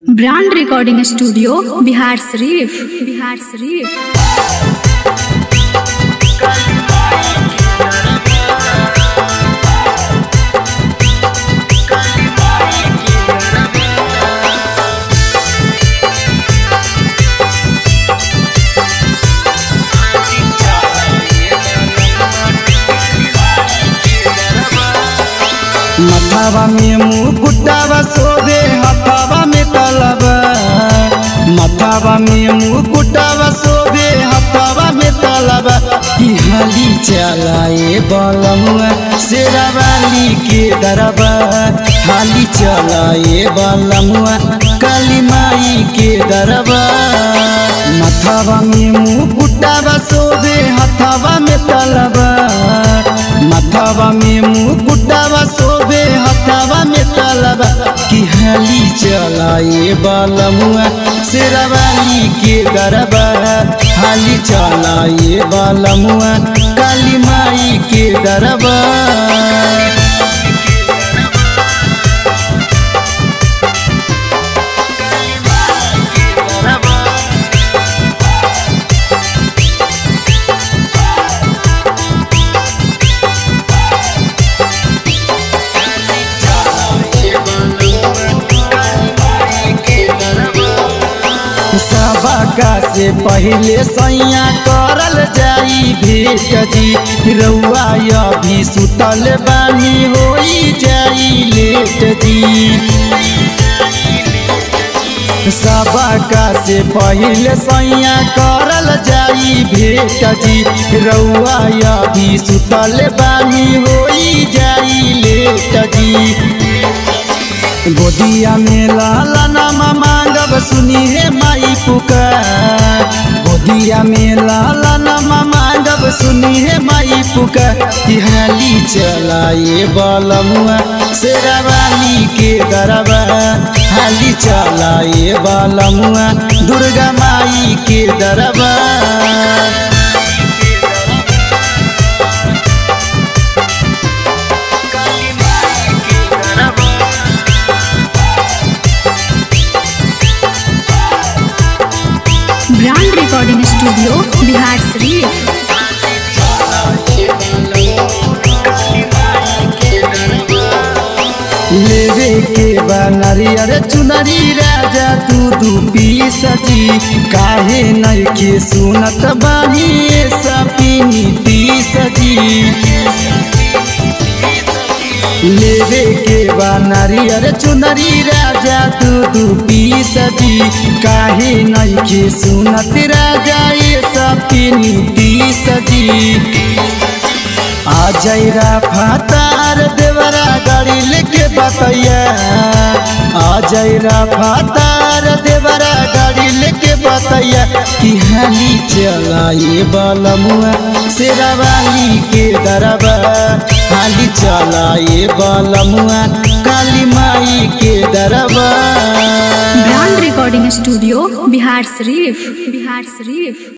brand recording studio Bihar शरीफ बिहार शरीफ मथावा में मुकुटावा सोदे हथावा में तलबा मथावा में मुकुटावा सोदे हथावा में तलबा की हाली चलाए बलमुआ शेरावाली के दरबा हाली चलाए बलमुआ काली माई के दरबा मथावा में मुकुटावा सोदे हथावा में तलबा मथावा में मुकुटावा सोबे हथावा में तलबा की हाली चलाए बालमुआ शेरावाली के गरबा हाली चलाए बालमुआ काली माई के दरबा सबका से पहले सैया करल जाई भेट जी रउआ अभी सुतल बानी होई जाई लेट जी सबका से पहले सैया करल जाई भेट जी रउआ अभी सुतल बानी होई जाई लेट जी गोदिया में लाला नामा मांगब सुनी हे माई पुकार गोदिया में लाला नामा मांगब सुनी हे माई पुकार तिहाली चलाए बलमुआ शेरावाली के गरबा हाली चलाए बलमुआ दुर्गा माई के दरबा ब्रांड रिकॉर्डिंग स्टूडियो बिहार शरीफ लेवे के बा नरियर चुनरी राजा तू दू पी सजी काहे नइखे सुनत बानी सपीनी ती सजी लेवे के बा नरियर चुनरी राजा तू दू पी सजी काहे नइखे सुनत राजा ये सपीनी ती सजी आ जैरा फातार देवरा गाड़ी लेके बतैया आ जैरा फातार देवरा गाड़ी लेके बतैया कि हाली चलाए बलमुआ शेरावाली के दरबा हाली चलाए बलमुआ काली माई के दरबा ब्रांड रिकॉर्डिंग स्टूडियो बिहार शरीफ बिहार शरीफ